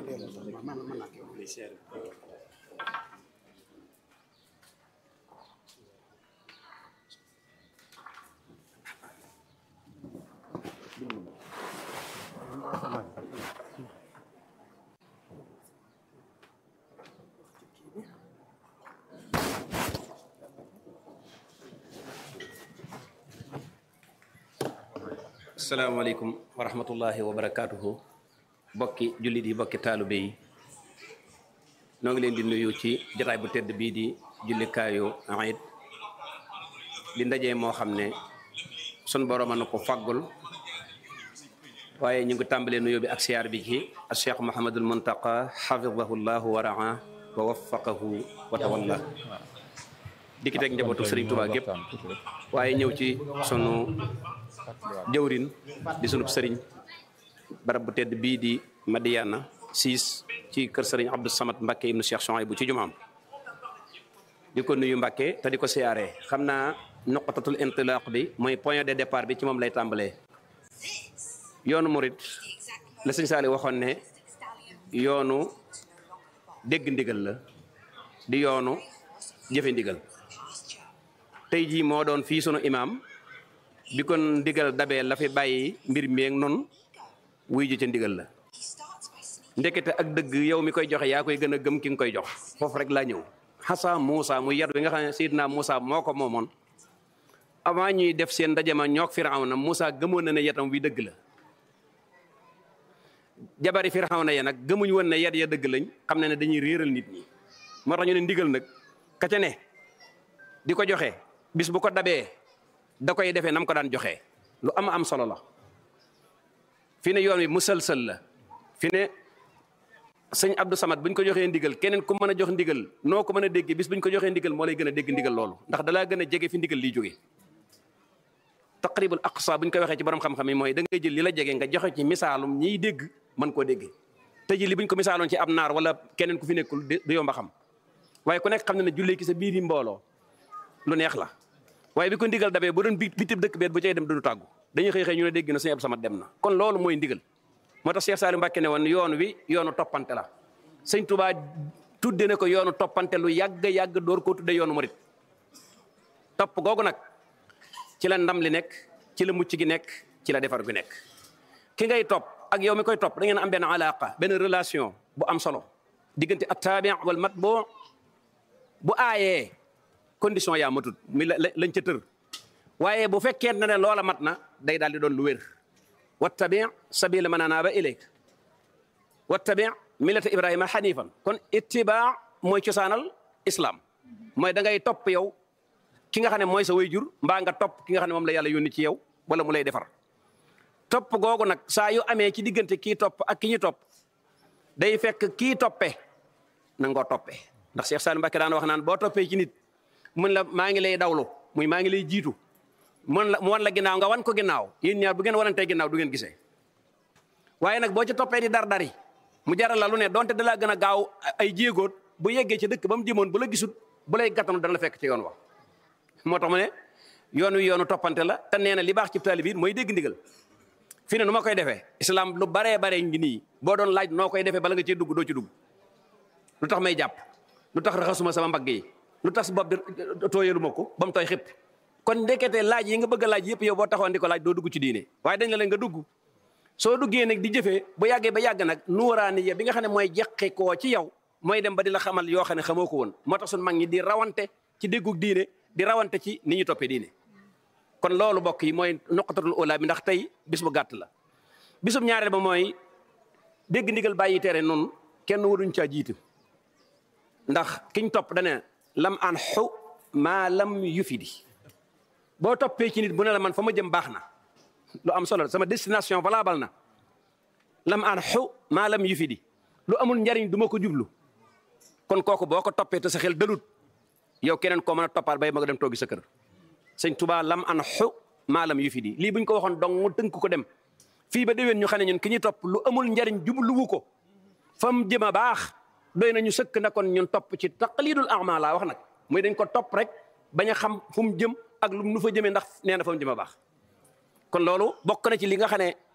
asalaamaaleykum wa rahmatullahi wa barakaatuhu bokki jullit yi bokki taalibe yi noo ngi leen di nuyu ci jotaay bu tedd bii di jullikaayu Iid di ndaje moo xam ne sun borom a na ko faggul waaye ñu ngi tàmbalee nuyoo bi ak siyaar bi ci a cheikh Mouhamadul Muntaqa xafidahu llahu wa raa wa waffaqahu wa tawalla dikki teg njabootu Sëriñ Tuubaa gépp waaye ñëw ci sunu jëwrin di sunub sëriñ barab bu tedd bii di Madiyana siis ci kër sëriñ Abdou Samad Mbacke ibnu Cheikh Souhaïbou ci jumaam di ko nuyu Mbacke te di ko siyaaree xam naa noqatatul intilaq bi mooy point de départ bi ci moom lay tàmbalee yoonu murit la sëñ Saali waxoon ne yoonu dégg ndigal la di yoonu jëfe ndigal tey jii moo doon fii sunu imaam bi kon ndigal dabee la fi bàyyi mbir meeg noonu wuy ji ca ndigal la ndekete ak dëgg yow mi koy joxe yaa koy gën a gëm ki nga koy jox foofu rek laa ñëw xasa Moussa mu yat wi nga xam ne Seydina Moussa moo ko moomoon avant ñuy def seen ndaje ma ñoog Firawna Moussa gëmoon na ne yatam wi dëgg la jabari Firawna ya nag gëmuñ woon ne yat ya dëgg lañ xam ne ne dañuy réeral nit ñi moo tax ñu ne ndigal nag ka ca ne di ko joxe bis bu ko dabee da koy defee nam ko daan joxe lu am am solo la fi ne yoon wi musalsal la fi ne sëñ Abdou Samad bu ñu ko joxee ndigal keneen ku mën a jox ndigal noo ko mën a déggee bis bu ñu ko joxee ndigal moo lay gën a dégg ndigal loolu ndax dalaa gën a jege fi ndigal liy jógee taqribul aqsa bu ñu koy waxee ci borom xam-xam yi mooy da ngay jël li la jege nga joxe ci misaalum ñiy dégg mën koo déggee te ji li bu ñu ko misaaloon ci ab naar wala keneen ku fi nekkul du yomba xam waaye ku nekk xam ne ne jullee ki sa biir yi mbooloo lu neex la waaye bi ko ndigal dabee bu doon bi bitib dëkk beet bu cay dem du tàggu dañuy xëy xëy ñu ne dégg na sëñ Abdou Samad dem na kon loolu mooy ndigal moo tax Cheikh Saliou Mbacké ne woon yoon wi yoonu toppante la sëñ Touba tudde na ko yoonu toppante lu yàgg yàgg door koo tudde yoonu murit topp googu nag ci la ndam li nekk ci la mucc gi nekk ci la defar gi nekk ki ngay topp ak yow mi koy topp da ngeen am benn alaqa benn relation bu am solo diggante attaabi wal matbu bu aayee condition yaa matut mi la lañ ca tër waaye bu fekkee ne loola mat na day daal di doon lu wér wattabi sabila man anaaba ilayk wattabi millata ibrahima xanifan kon ittibaa mooy cosaanal islam mooy da ngay topp yow ki nga xam ne mooy sa wayjur mbaa nga topp ki nga xam ne moom la yàlla yónni ci yow wala mu lay defar topp googu nag saa yu amee ci diggante kii topp ak ki ñu topp day fekk kii toppe na ngoo toppe ndax Cheikh Saliou Mbacké daan wax naan boo toppee ci nit mun la maa ngi lay dawlu muy maa ngi lay jiitu mun la mu wan la ginnaaw nga wan ko ginnaaw yéen ñaar bu ngeen wanantee ginnaaw du ngeen gisee waaye nag boo ci toppee di dar dari mu jaral la lu ne donte da laa gën a gaaw ay jéegoot bu yeggee ci dëkk ba mu jëmoon bu la gisut bu lay gàttanu dana la fekk ci yoon wa moo tax mu ne yoon wi yoonu toppante la te nee na li baax ci taalibe bi mooy dégg ndigal fi ne nu ma koy defee islam lu baree baree ngi nii boo doon laaj noo koy defee bala nga cee dugg doo ci dugg lu tax may jàpp lu tax raxasuma sama mbagg yi lu tax bopp bi tooyalu ma ko ba mu tooy xëpp kon ndekete laaj yi nga bëgg a laaj yëpp yow boo taxoon di ko laaj doo dugg ci diine waaye dañ la leen nga dugg soo duggee nag di jëfee bu yàggee ba yàgg nag nuuraani ya bi nga xam ne mooy jeqi koo ci yow mooy dem ba di la xamal yoo xam ne xamoo ko woon moo tax suñu mag ñi di rawante ci déggug diine di rawante ci ni ñu toppee diine kon loolu bokk yi mooy noqatatul ula bi ndax tey bis bu gàtt la bisum ñaareel ba mooy dégg ndigal bàyyi tere noonu kenn waruñ caa jiitu ndax kiñ topp dane lam an xu maa lam yufidi boo toppee ci nit bu ne la man fa ma jëm baax na lu am solo sama destination valable na lam an xu maa lam yufidi lu amul njariñ du ma ko jublu kon kooku boo ko toppee te sa xel dalut yow keneen koo mën a toppaat bay ma nga dem toogi sa kër sëñ Tuubaa lam an xu maa lam yufidi lii buñ ko waxoon dong mu tënk ko dem fii ba déwén ñu xam ne ñun ki ñuy topp lu amul njariñ jubluwu ko fa mu jëm a baax doy nañu sëkk na kon ñun topp ci taqlidul a'ma laa wax nag muy dañ ko topp rek bañ a xam fu mu jëm ak lu nu fa jëmee ndax nee na fa mu jëm a baax kon loolu bokk na ci li nga xam ne